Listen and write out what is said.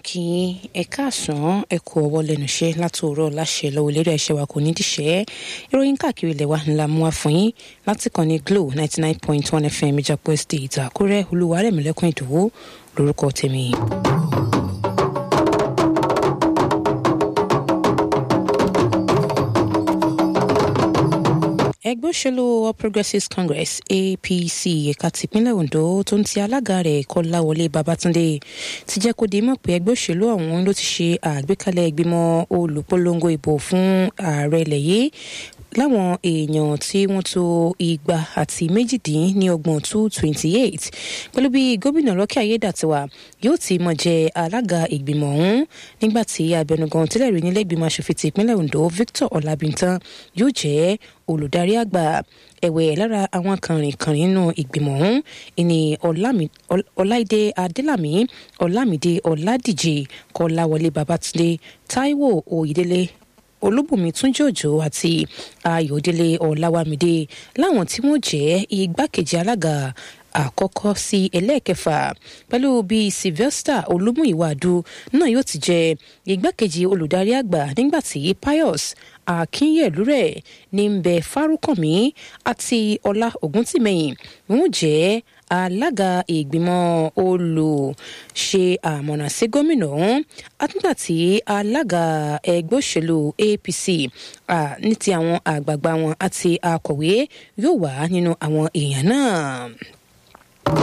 kí ẹ káàsán ẹ kú ọwọ́ lẹ́nu iṣẹ́ látòórọ́ láṣẹ lọ́wọ́ lérí ẹ̀ṣẹ̀ wa kò ní díṣẹ́ ìròyìn káàkiri ilẹ̀ wa ńlá mú wa fún yín láti kàn ní glo ninety nine point one fm ìjàpọ̀ estate àkúrẹ́ olúwarẹ̀mílẹ́kùn ìdòwò lórúkọ tèmi. ẹgbẹ́ òṣèlú all progressives congress apc ẹ̀ka tìpínlẹ̀ ondo tó ń ti alága rẹ̀ kọ́láwọlé babatunde ti jẹ́ kó di mọ̀ pé ẹgbẹ́ òṣèlú ọ̀hún ló ti ṣe àgbékalẹ̀ ìgbìmọ̀ olùpolongo ìbò fún ààrẹ ilẹ̀ yìí láwọn èèyàn tí wọ́n tó igba àti méjìdín ní ọgbọ̀n two twenty eight pẹ̀lú bí gómìnà lọ́kẹ́ ayédàtiwa yóò ti mọ̀ jẹ́ alága ìgbìmọ̀ ọ̀hún nígbà tí abẹnugan tẹ́lẹ̀ rí nílẹ̀ ìgbìmọ̀ asòfin ti ìpínlẹ̀ ondo victor ọlábìntán yóò jẹ́ olùdarí àgbà ẹ̀wẹ̀ lára àwọn kànrìnkànrìn nínú ìgbìmọ̀ ọ̀hún ìní ọláìdé adélàmí ọlámídé ọládìjì kọláwọlé babatunde táíwò oyèdélé olúbùnmi túnjòjò àti ayọ̀délé ọ̀làwámídé láwọn tí wọ́n jẹ́ igbákejì alága àkọ́kọ́ sí ẹlẹ́ẹ̀kẹfà pẹ̀lú bí sylvester olúmúìwádùú náà yóò ti jẹ́ igbákejì olùdarí àgbà nígbà tí pius akínyẹ̀lúrẹ̀ ní ń bẹ fárúkànmí àti ọlá ògúntìmẹ̀yìn wọ́n jẹ́ alága ìgbìmọ̀ olùṣe àmọ̀nà sí gómìnà ọ̀hún àtúntà tí alága ẹgbẹ́ òṣèlú apc ní ti àwọn àgbààgbà wọn àti akọ̀wé yóò wà nínú àwọn èèyàn náà